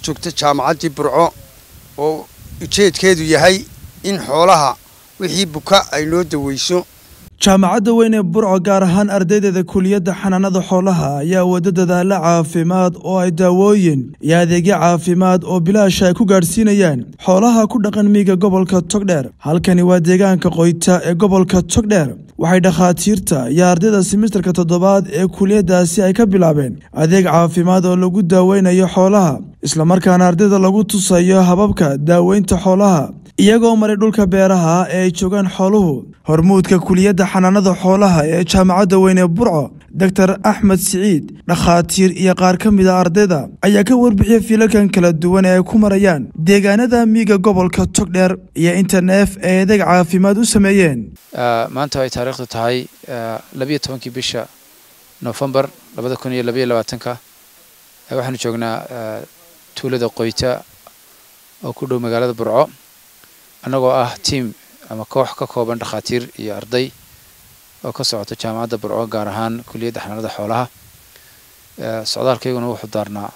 joogta jaamacaddii burco oo ujeedkeedu yahay in xoolaha wixii buka ay noo daweyso jaamacadda weyn ee burco gaar ahaan ardaydeeda kuliyadda xanaanada xoolaha ayaa wada dadaalla caafimaad oo ay daawooyin iyo adeegyo caafimaad oo bilaasha ay ku gaadhsiinayaan xoolaha ku dhaqan miiga gobolka togdheer halkani waa deegaanka qoyta ee gobolka togdheer waxay dhakhaatiirta iyo ardayda simisterka toddobaad ee kuliyaddaasi ay ka bilaabeen adeeg caafimaad oo lagu daaweynayo xoolaha islamarkaana ardayda lagu tusayo hababka daaweynta xoolaha iyagoo maray dhulka beeraha ee ay joogaan xooluhu hormuudka kuliyadda xanaanada xoolaha ee jaamacadda weyn ee burco doctor axmed siciid dhakhaatiir iyo qaar ka mid a ardayda ayaa ka warbixiyay fiilalkan kala duwan ee ay ku marayaan deegaanada miiga gobolka togdheer iyo interneef ee adeeg caafimaad u sameeyeen maanta ay taariikhdu tahay labiyo tobankii bisha nofembar labada kun iyo labaiyo labaatanka waxaanu joognaa tuulada qoyta oo ku dhow magaalada burco annagoo ah tiam ama koox ka kooban dhakhaatiir iyo arday oo ka socota jaamacadda burco gaar ahaan kuliyadda xanaanada xoolaha socdaalkayguna wuxuu daarnaa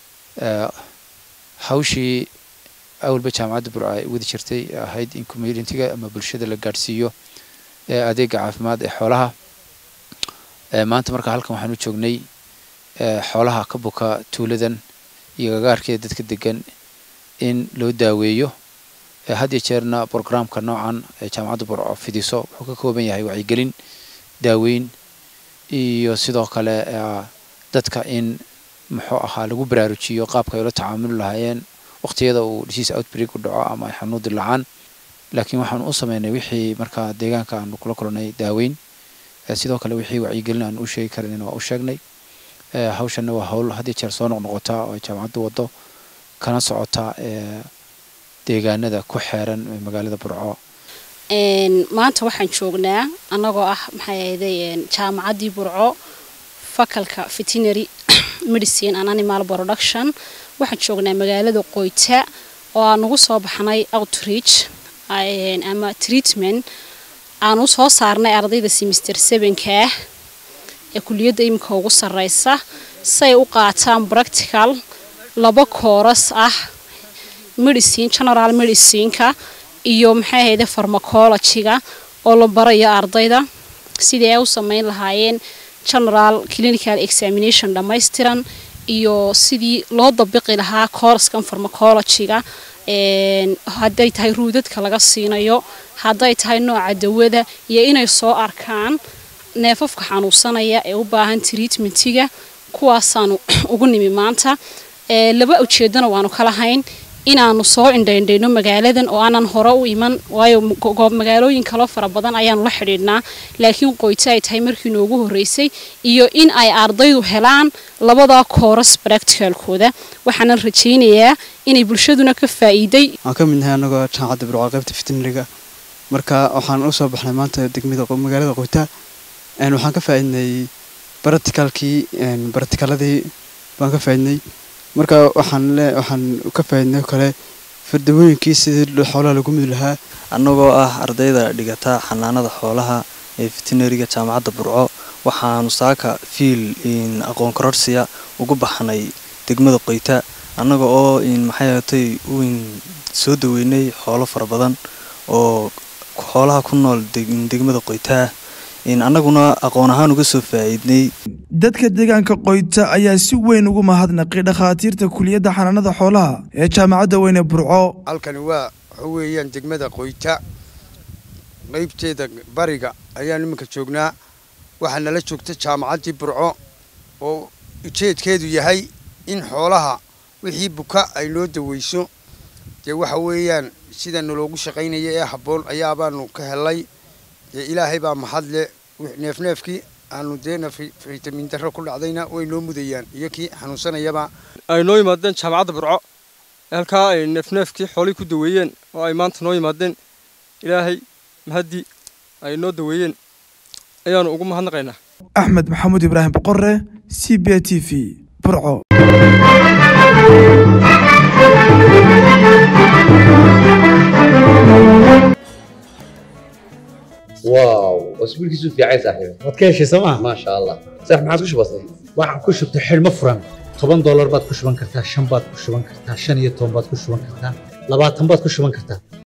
hawshii awalba jaamacadda burco ay wadi jirtay ahayd in communitiga ama bulshada la gaadhsiiyo adeega caafimaad ee xoolaha maanta marka halkan waxaanu joognay xoolaha ka buka tuuladan iyo gagaarkeeda dadka degan in loo daaweeyo had iyo jeerna brograamka noocan ee jaamacadda burco fidiso wuxuu ka kooban yahay wacyigelin daaweyn iyo sidoo kale dadka in muxuu ahaa lagu baraarujiyo qaabka ay ula tacaamuli lahaayeen waqtiyada uu disease outbreak u dhaco ama ay xanuun dilaacaan laakiin waxaanu u sameynay wixii markaa deegaanka aanu kula kulnay daaweyn sidoo kale wixii wacyigelin aanu u sheegi karanina waa u sheegnay hawshanna waa hawl had iyo jeer soo noqnoqota oo ay jaamacaddu waddo kana socota deegaanada ku xeeran magaalada burco maanta waxaan joognaa annagoo ah maxay ahayday jaamacaddii burco fakalka veterinary medicine and animal production waxaan joognaa magaalada qoyta oo aan ugu soo baxnay outreach ama treatment aan u soo saarnay ardayda semister sevenkaah ee kuliyadda iminka ugu sarreysa say u qaataan practical laba kooras ah medicine general medicineka iyo maxay ahayde farmacologyga oo la barayo ardayda sidii ay u sameyn lahaayeen general clinical examination dhammaystiran iyo sidii loo dabiqi lahaa kooraskan farmacologyga hadday tahay ruudadka laga siinayo hadday tahay nooca dawada iyo inay soo arkaan neefafka xanuunsanaya ee u baahan treatmentiga kuwaasaanu ugu nimi maanta laba ujeedana waanu ka lahayn inaanu soo indhaindhayno magaaladan oo aanan hore u iman waayo magaalooyin kaloo fara badan ayaanu la xidhiidhnaa laakiin qoyto ay tahay markii noogu horreysay iyo in ay ardaydu helaan labadaa kooras baracticalkooda waxaanan rajaynayaa inay bulshaduna ka faa'iiday waan ka midnahay annagoo jaamacadda burco qaybta veterinariga marka waxaan u soo baxnay maanta degmada magaalada qoyta waxaan ka faa'iidnay baratikalkii baratikaladii baan ka faa'iidnay marka waxaan le waxaan ka faa'iidnay kale fardawooyinkii sidii xoolaha lagu mid lahaa annagoo ah ardayda dhigata xanaanada xoolaha ee veterinariga jaamacadda burco waxaanu saaka fiil aqoon kororsiya ugu baxnay degmada qoyta annaga oo maxay ahatay uin soo daweynay xoolo fara badan oo xoolaha ku nool degmada qoytaa annaguna aqoon ahaan uga soo faa'iidnay dadka deegaanka qoyta ayaa si weyn ugu mahadnaqay dhakhaatiirta kuliyadda xanaanada xoolaha ee jaamacadda weyne burco halkani waa waxa weeyaan degmada qoyta qaybteeda bariga ayaan iminka joognaa waxaa nala joogta jaamacaddii burco oo ujeedkeedu yahay in xoolaha wixii buka ay noo daweyso dee waxa weeyaan sida naloogu shaqaynaya ee habboon ayaabaanu ka helay dee ilaahay baa mahadle neefneefkii aanu deena fitamin darro ku dhacdayna way noo mudayaan iyo kii xanuunsanayaba ay noo yimaadeen jaamacadda burco halkaa ay neefneefkii xoolihii ku daweeyeen oo ay maanta noo yimaadeen ilaahay mahaddii ay noo daweeyeen ayaanu ugu mahadnaqaynaa axmed maxamuud ibraahim boqore c b t v burco واو اسبوع كيسو في عايز صاحبي waad ka heshay sooma ما شاء الله صح ما عاد كش بسيط waxaan ku shubtay xidhmo furan toban doolar baad ku shuban kartaa shan baad ku shuban kartaa shan iyo toban baad ku shuban kartaa labaatan baad ku shuban kartaa